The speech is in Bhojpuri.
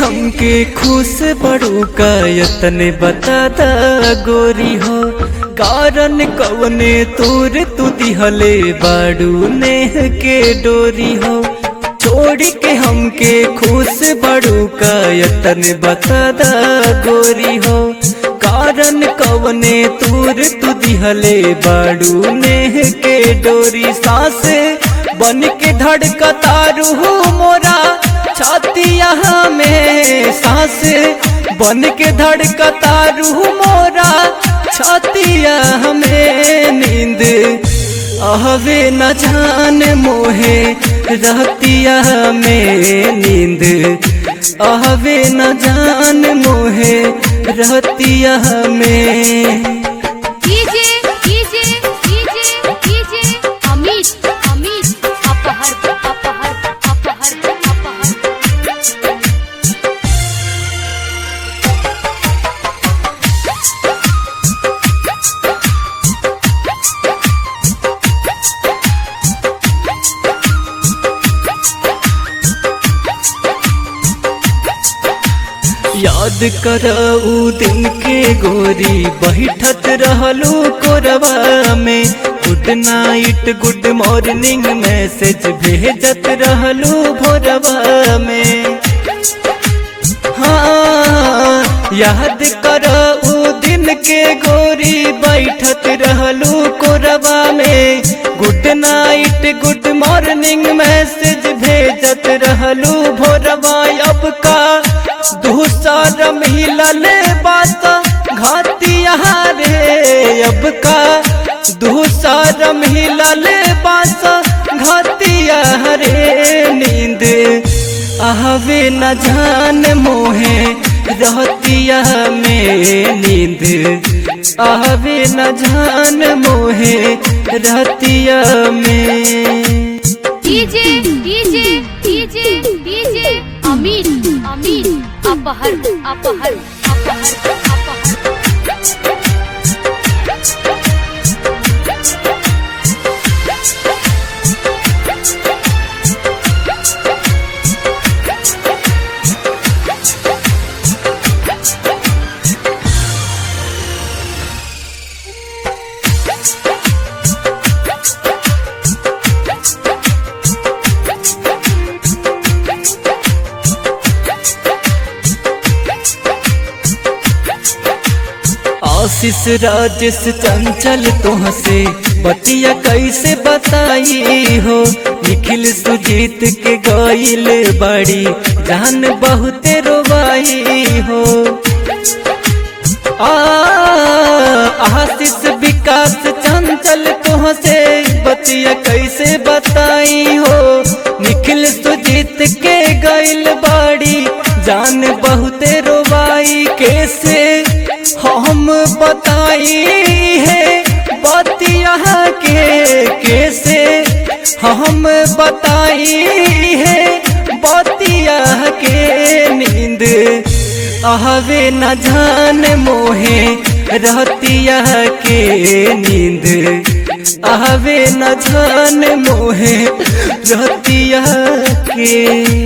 हमके खुश बड़ू का यतने बता दा गोरी हो कारण कवने तोर तू दिहले बाड़ू नेह के डोरी हो छोड़ के हमके खुश बड़ू का यतने बता दा गोरी हो कारण कवने तूर तू दिहले बाड़ू नेह के डोरी सांसे बन के धड़कता रूह मोरा छातिया में सांस बन के धड़कता रूह मोरा छातिया में नींद आहवे न जान मोहे रहतिया में नींद आहवे न जान मोहे रहतिया में DJ DJ DJ DJ Amit Amit अपहर अपहर अपहर अपहर याद कर ऊ दिन के गोरी बैठत रहलू कोरबा में good night good morning message भेजत रहलू भोरबा में हाँ याद कर ऊ दिन के गोरी बैठत रहलू कोरबा में good night good morning message भेजत रहलू भोरबा अब का दूसर मिलल बात घातिया रे अब का दूसर मिलल बात घातिया रे नींद आहवे न जान मोहे रहतिया में नींद आहवे न जान मोहे रहतिया में DJ DJ DJ DJ Amit Amit अपहर अपहर अपहर अपहर आशीष राजेश चंचल तुहसे बतिया कैसे बताई हो निखिल सुजीत के गईल बड़ी जान बहुते रोवाई हो आ आशीष विकास चंचल तुहसे बतिया कैसे बताई हो निखिल सुजीत के गईल बड़ी जान बहुते रोवाई कैसे हम बताई है बतिया के कैसे हम बताई है बतिया के नींद आहवे न जान मोहे रहतिया के नींद आहवे न जान मोहे रहतिया के